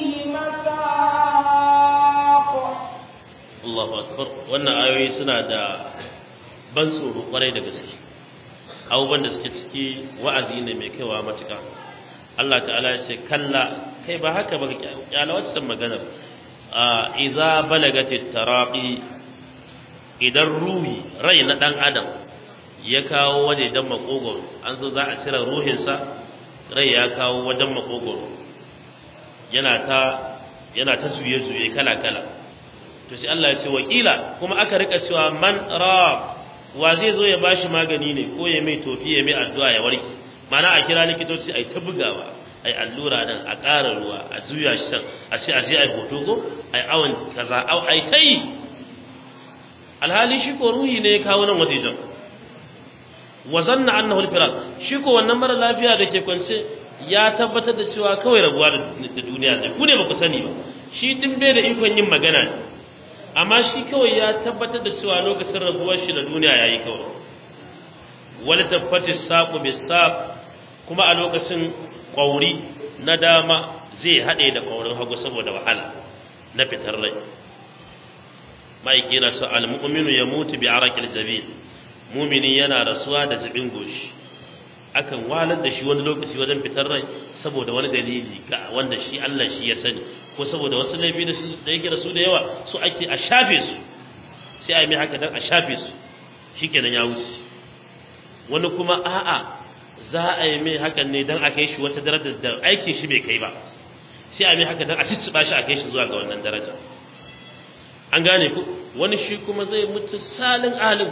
المساق Allahu akbar wannan ayoyi suna da ban tsoro kwarai da gaske abubuwan da suke ciki wa'azi ne mai kaiwa matuka Allah ta'ala ya ce kalla kai ba haka ba kyala wacce maganar a iza balagati taraqi idan ruhi rai na dan adam ya kawo waje dan makogoro an zo za a cire ruhinsa rai ya kawo wajen makogoro yana ta yana ta zuye zuye kala kala to sai Allah ya ce wakila kuma aka rika cewa man rab wa zai zo ya bashi magani ne ko ya mai tofi ya mai addu'a ya warke mana a kira likitoci ai ta bugawa ai allura nan a ƙara ruwa a juya shi can a ce a je ai hoto ko ai awon kaza au ai tai alhali shi ko ruhi ne ya kawo nan wajejen wa zanna annahu al-firaq shi ko wannan mara lafiya da ke kwance ya tabbatar da cewa kawai rabuwa da duniya ne ku ne ba ku sani ba shi din bai da ikon yin magana ne amma shi kawai ya tabbatar da cewa lokacin rabuwar shi da duniya yayi kawai wal tabbati saqu bisaq kuma a lokacin kwauri na dama zai hade da kwaurin hagu saboda wahala na fitar rai ma'aiki yana sa al-mu'minu yamutu bi arakil jabin mumini yana rasuwa da jabin goshi akan walar da shi wani lokaci wajen fitar rai saboda wani dalili ga wanda shi Allah shi ya sani ko saboda wasu laifi da su da yake da su da yawa su ake a shafe su sai a yi mai haka dan a shafe su shikenan ya wuce wani kuma a'a za a yi mai hakan ne dan a kai shi wata darajar da aikin shi bai kai ba sai a yi mai haka dan a cicciba shi a kai shi zuwa ga wannan daraja an gane ku wani shi kuma zai mutu salin alim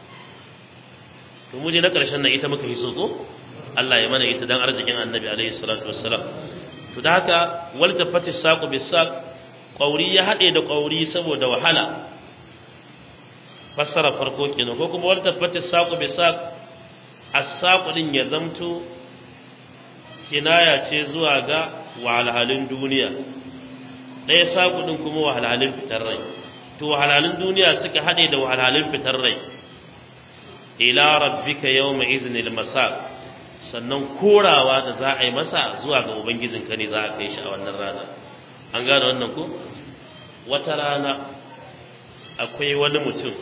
to mu je na karshen nan ita muka yi so ko Allah ya mana ita dan arzikin Annabi alaihi salatu wassalam to da haka wal tafati saqu bis saq qauri ya hade da qauri saboda wahala fassara farko kenan ko kuma wal tafati saqu bis saq as-saqu din ya zamto kinaya ce zuwa ga wahalhalun duniya ɗaya saƙu ɗin kuma wahalhalun fitar rai to wahalhalun duniya suka haɗe da wahalhalun fitar rai ila rabbika yawma iznil masaq sannan korawa da za a yi masa zuwa ga ubangijinka ne za a kai shi a wannan rana an gane wannan ko wata rana akwai wani mutum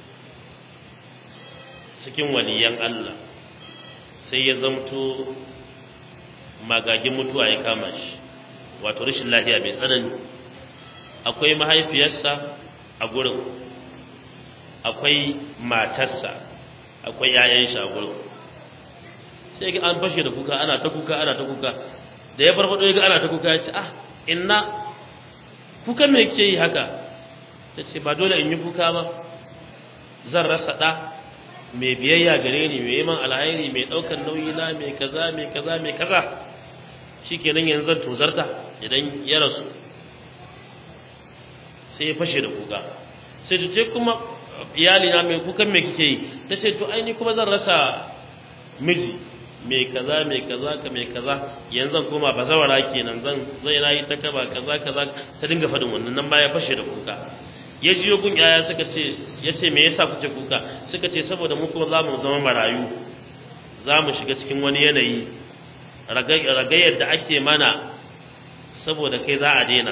cikin waliyan Allah sai ya zamto magagin mutuwa ya kama shi wato rashin lafiya mai tsanani akwai mahaifiyarsa a gurin akwai matarsa akwai yayan shi a gurin sai ga an fashe da kuka ana ta kuka ana ta kuka da ya farfado ya ga ana ta kuka ya ce ah inna kuka me ke yi haka ta ce ba dole in yi kuka ba zan rasa ɗa mai biyayya gare ni mai yaman alhairi mai ɗaukar nauyi na mai kaza mai kaza mai kaza shikenan yanzu zan tozarta idan ya rasu sai ya fashe da kuka sai ta ce kuma iyali na mai kukan me kike yi ta ce to aini kuma zan rasa miji mai kaza mai kaza ka mai kaza yanzu zan koma bazawara kenan zan zai na yi ta kaba kaza kaza ta dinga faɗin wannan nan ba ya fashe da kuka ya ji gun yaya suka ce ya ce me yasa kuke kuka suka ce saboda mu kuma za mu zama marayu za mu shiga cikin wani yanayi ragayar da ake mana saboda kai za a daina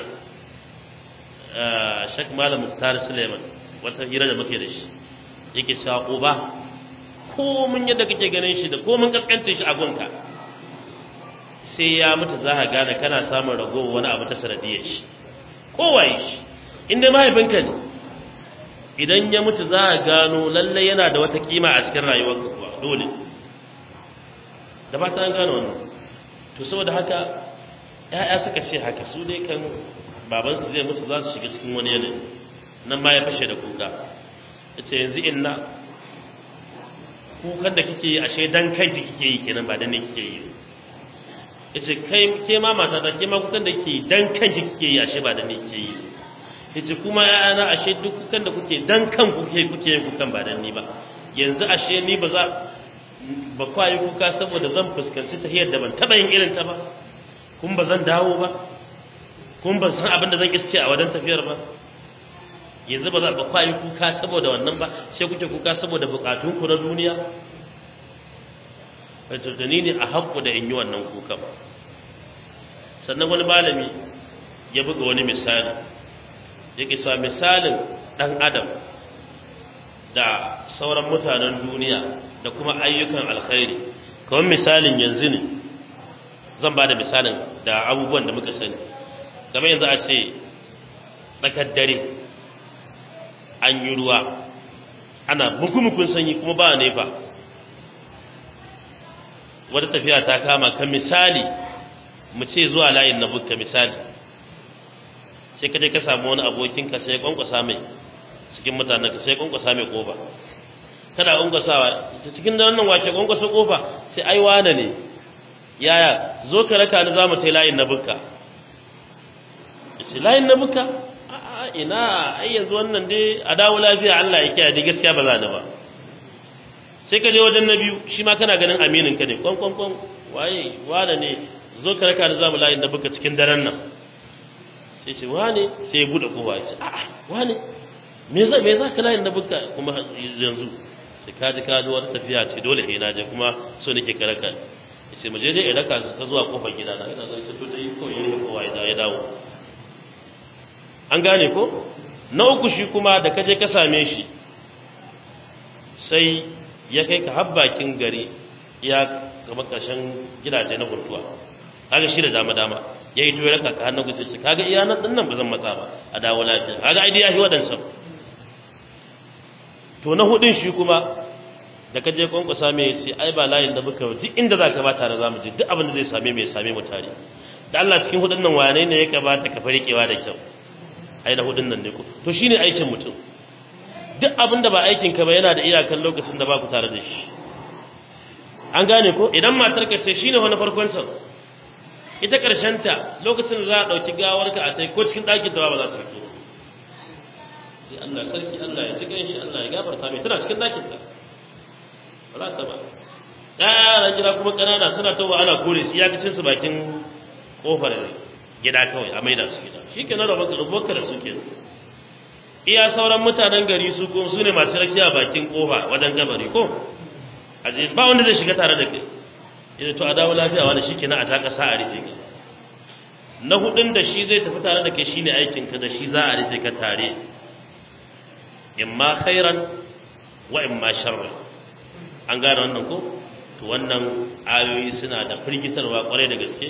shak malam muktar suleiman wata hira da muke da shi yake cewa uba ko mun yadda kake ganin shi da ko mun kaskanta shi a gunka sai ya mutu za ka gane kana samun ragowar wani abu ta sanadiyar shi kowaye shi inda mahaifinka ne idan ya mutu za a gano lallai yana da wata kima a cikin rayuwarka kuwa dole da ba ta an gano wannan to saboda haka ya'ya suka ce haka su dai kan babansu zai mutu za su shiga cikin wani yanayi nan ma ya fashe da kuka yace yanzu inna kukan da kike yi ashe dan kai kike yi kenan ba dan ne kike yi yace kai ke ma mata da ke ma kukan da kike dan kan kike yi ashe ba dan ne kike yi yace kuma ƴaƴana ashe duk kukan da kuke dan kan kuke kuke yin kukan ba dan ni ba yanzu ashe ni ba za ba kwa yi kuka saboda zan fuskanci tahiyar da ban taba yin irin ta ba kun ba zan dawo ba kun ban san abin da zan iske a wajen tafiyar ba yanzu ba za ba kwa yi kuka saboda wannan ba sai kuke kuka saboda bukatun ku na duniya wato da ni ne a haƙƙu da in yi wannan kuka ba sannan wani malami ya buga wani misali yake sa misalin ɗan adam da sauran mutanen duniya da kuma ayyukan alkhairi kamar misalin yanzu ne zan ba da misalin da abubuwan da muka sani kamar yanzu a ce tsakar dare an yi ruwa ana mukumukun sanyi kuma ba nefa wata tafiya ta kama ka misali mu ce zuwa layin na bukka misali sai ka je ka samu wani abokinka sai kwankwasa mai cikin mutanen ka sai kwankwasa mai kofa kana kwankwasawa ta cikin da wannan wace kwankwasa kofa sai ai wane ne yaya zo ka raka ni za mu tai layin na bukka sai layin na bukka a'a ina ai yanzu wannan dai a dawo lafiya Allah ya kiyaye dai gaskiya ba za ni ba sai ka je wajen na biyu shi ma kana ganin aminin ka ne kwan kwan kwan waye wane ne zo ka raka ni za mu layin na bukka cikin daren nan sai ce wane sai ya bude kowa ya ce a'a wane me za me za ka layin na bukka kuma yanzu sai ka ji ka ji wata tafiya ce dole sai na je kuma so nake ka raka ya ce mu je dai raka ka zuwa kofar gida na ina zai to dai ko yin kowa ya dawo an gane ko na uku shi kuma da ka je ka same shi sai ya kai ka har bakin gari ya gama ƙarshen gidaje na hurtuwa kaga shi da dama dama ya yi to ya raka ka hannun gudu shi kaga iya nan dinnan ba zan matsa ba a dawo lafiya kaga ai ya shi waɗansa to na hudun shi kuma da ka je kwankwasa mai sai ai ba layin da muka duk inda za ka ba tare za mu je duk abin da zai same mai same mu tare da Allah cikin hudun nan wane ne ya kamata ka farikewa da kyau ai da hudun nan ne ko to shine aikin mutum duk abin da ba aikin ka ba yana da iyakan lokacin da ba ku tare da shi an gane ko idan matar ka sai shine wani farkon sa ita karshen ta lokacin da za a dauki gawar ka a sai ko cikin ɗakin ta ba za ta fito sai Allah sarki Allah ya ji shi Allah ya gafarta mai tana cikin ɗakin ta ba za ta ba ɗaya jira kuma ƙanana suna tawa ana kore su iyakacin su bakin kofar gida kawai a maida su gida shi ke na rabuwa da su ke iya sauran mutanen gari su ko su ne masu rakiya bakin kofa wajen gabari ko a je ba wanda zai shiga tare da kai idan to a dawo lafiya wani shi ke na a taka sa a rufe ka na hudun da shi zai tafi tare da kai shine aikin ka da shi za a rufe ka tare imma khairan wa imma sharran an gane wannan ko to wannan ayoyi suna da firgitarwa kwarai da gaske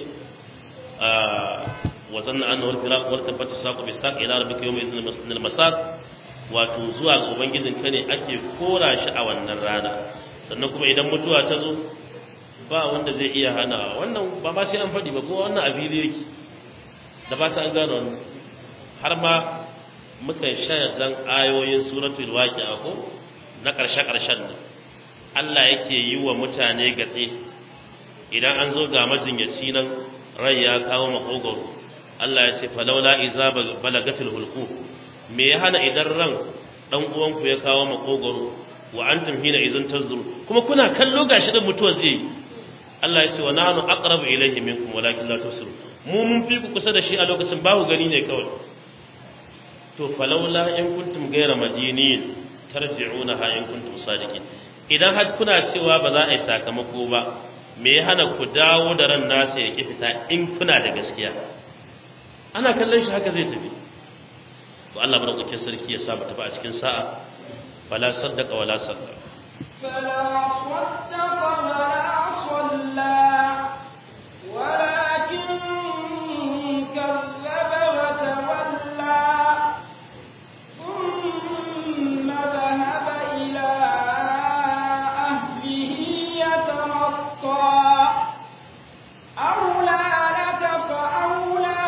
وظن انه الفراق والتفت الساق بالساق الى ربك يوم اذن المسار wato zuwa ga ubangijin ka ne ake kora shi a wannan rana sannan kuma idan mutuwa ta zo ba wanda zai iya hana wannan ba ma sai an faɗi ba kuma wannan a fili yake da ba ta an gano wannan har ma muka shaya zan ayoyin suratul waqi'a ko na ƙarshe ƙarshen nan Allah yake yi wa mutane gatse idan an zo ga majinyaci nan rai ya kawo makogoro Allah ya ce falaula iza balagatil hulqu me ya hana idan ran dan uwanku ya kawo makogoro wa antum hina idan tazuru kuma kuna kallo gashi da mutuwa zai Allah ya ce wa nahnu aqrabu ilayhi minkum walakin la tusirun mu mun fi ku kusa da shi a lokacin ba ku gani ne kawai to falaula in kuntum ghayra madinin tarji'unaha in kuntum sadiqin idan har kuna cewa ba za a yi sakamako ba me ya hana ku dawo da ran nasa ya ki fita in kuna da gaskiya ana kallon shi haka zai tafi to Allah madaukakin sarki ya sa mu tafi a cikin sa'a fala saddaqa wala saddaqa فلا صدق ولا صلى ولكن كذب وتولى ثم ذهب إلى أهله يتمطى أولى لك فأولى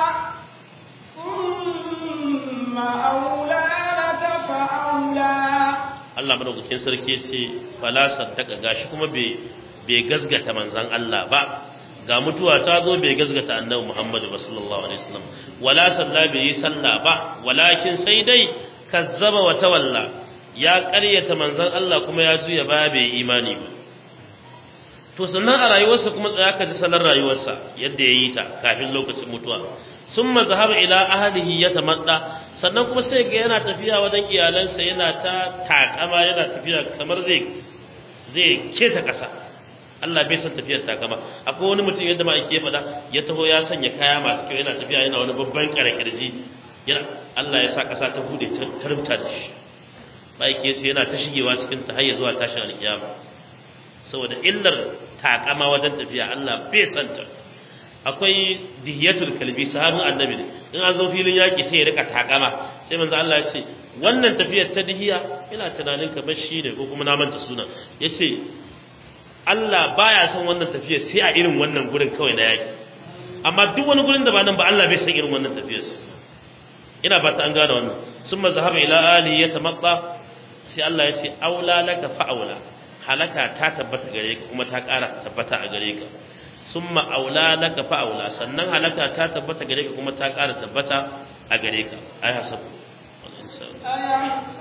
ثم أولى لك فأولى Allah madaukakin sarki ya ce fala saddaka gashi kuma bai bai gazgata manzon Allah ba ga mutuwa ta zo bai gazgata annabi Muhammad ba sallallahu alaihi wasallam wala salla bai yi sallah ba walakin sai dai kazzaba wa tawalla ya ƙaryata manzon Allah kuma ya juya ba bai yi imani ba to sannan a rayuwarsa kuma tsaya ka ji salar rayuwarsa yadda ya yi ta kafin lokacin mutuwa summa zahaba ila ahlihi yatamadda sannan kuma sai ga yana tafiya wajen iyalansa yana ta takama yana tafiya kamar zai zai keta kasa Allah bai san tafiyar takama akwai wani mutum yadda ma ake faɗa ya taho ya sanya kaya masu kyau yana tafiya yana wani babban karakirji yana Allah ya sa kasa ta bude ta rubuta da shi ba yake sai yana ta shigewa cikin ta har ya zuwa tashin alkiyama saboda illar takama wajen tafiya Allah bai santa akwai dihiyatul kalbi sahabin annabi ne in an zo filin yaki sai ya rika takama sai manzo Allah ya ce wannan tafiyar ta dihiya ina tunanin kamar shi ne ko kuma na manta suna yace Allah baya son wannan tafiyar sai a irin wannan gurin kawai na yaki amma duk wani gurin da ba nan ba Allah bai san irin wannan tafiyar ina ba ta an gane wannan summa zahaba ila ali yatamatta sai Allah ya ce aula laka fa'aula halaka ta tabbata gare ka kuma ta ƙara tabbata a gare ka summa aula laka fa aula sannan halaka ta tabbata gare ka kuma ta ƙara tabbata a gare ka ai hasabu أيحسب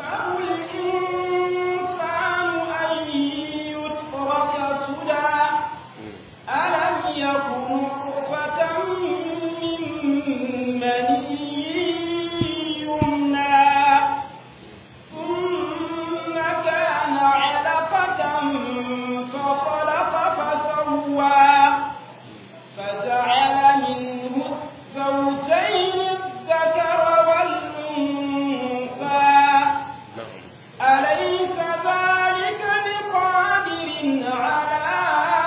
الإنسان أن يترك سدى ألم يكن نطفة من مني يمنى ثم كان علقة فخلق فسوى فجعل منه الزوجين الذكر والأنثى أليس ذلك بقادر على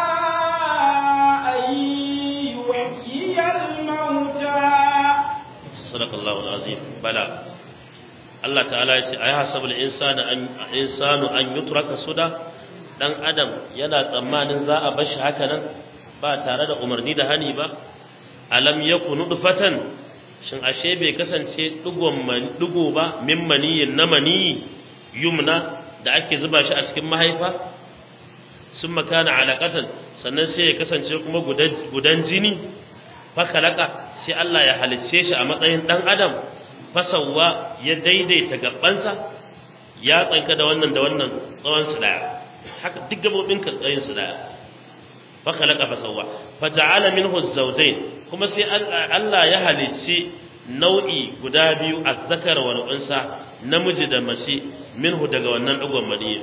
أن يحيي الموتى صدق الله العظيم بلى Allah ta'ala ya ce ai hasabul insanu an insanu an yutraka suda dan adam yana tsammanin za a bashi haka nan ba tare da umarni da hani ba alam yakunu dufatan shin ashe bai kasance dugon man dugo ba min maniyin na mani yumna da ake zuba shi a cikin mahaifa sun makana alaƙatan sannan sai ya kasance kuma gudan jini fakalaka sai Allah ya halicce shi a matsayin ɗan adam fasawa ya daidaita gabansa ya tsanka da wannan da wannan tsawon su daya haka duk gabobin ka tsayin su daya fakalaka fasawa fata'ala minhu zawjayn kuma sai Allah ya halicci nau'i guda biyu azzakar wal unsa namiji da mace minhu daga wannan dugon maniyi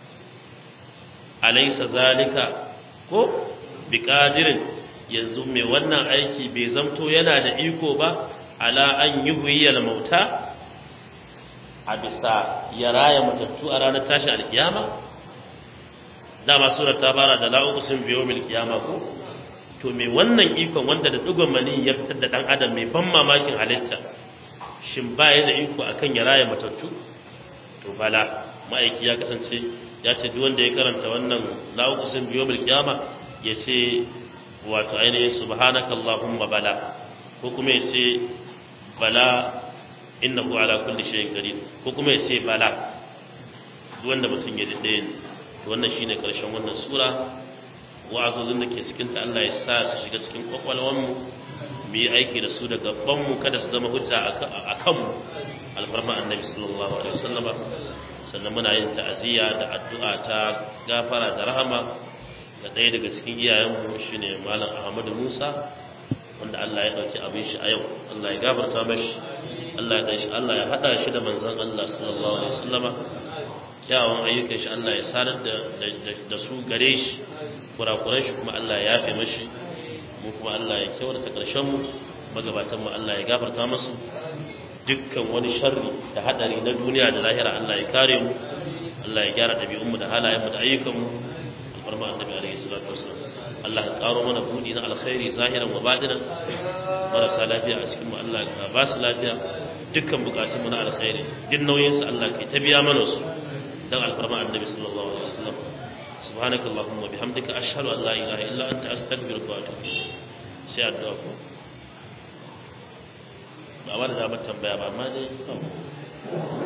alaysa zalika ko biqadirin yanzu mai wannan aiki bai zamto yana da iko ba ala an yuhyiyal mauta a bisa ya raya matattu a ranar tashin alkiyama dama surar ta fara da la'u sun biyo mil kiyama ko to me wannan ikon wanda da dugon mani ya fitar da dan adam mai ban mamakin halitta shin ba ya da iko akan ya raya matattu to bala ma'aiki ya kasance ya ce duk wanda ya karanta wannan la'u sun biyo mil kiyama ya ce wato ainihin subhanaka allahumma bala ko kuma ya ce bala innahu ala kulli shay'in qadir ko kuma ya ce bala duk wanda mutum ya dade ne to wannan shine karshen wannan sura wa'azozin da ke cikin ta Allah ya sa su shiga cikin kwakwalwan mu mu mu yi aiki da su da gaban mu kada su zama hujja a kanmu alfarma annabi sallallahu alaihi wasallama sannan muna yin ta'aziyya da addu'a ta gafara da rahama ga ɗaya daga cikin iyayenmu shine malam Ahmadu Musa wanda Allah ya dauki abin shi a yau Allah ya gafarta mashi Allah ya shi Allah ya hada shi da manzon Allah sallallahu alaihi wasallama kyawun ayyukan shi Allah ya sadar da da su gare shi kurakuran shi kuma Allah ya yafe mashi mu kuma Allah ya kyautata karshen mu magabatan mu Allah ya gafarta masu dukkan wani sharri da hadari na duniya da lahira Allah ya kare mu Allah ya gyara dabi'un mu da halayen mu da ayyukan mu alfarma annabi alaihi salatu wasallam Allah ya karo mana budi na alkhairi zahiran wa batinan marasa lafiya a cikin mu Allah ya ba su lafiya dukkan bukatun mu na alkhairi din nauyin su Allah ke ta biya mana su dan alfarma annabi sallallahu alaihi wasallam subhanaka allahumma bihamdika ashhadu an la ilaha illa anta astaghfiruka wa atubu sai addu'a ko ba ba da damar tambaya ba amma dai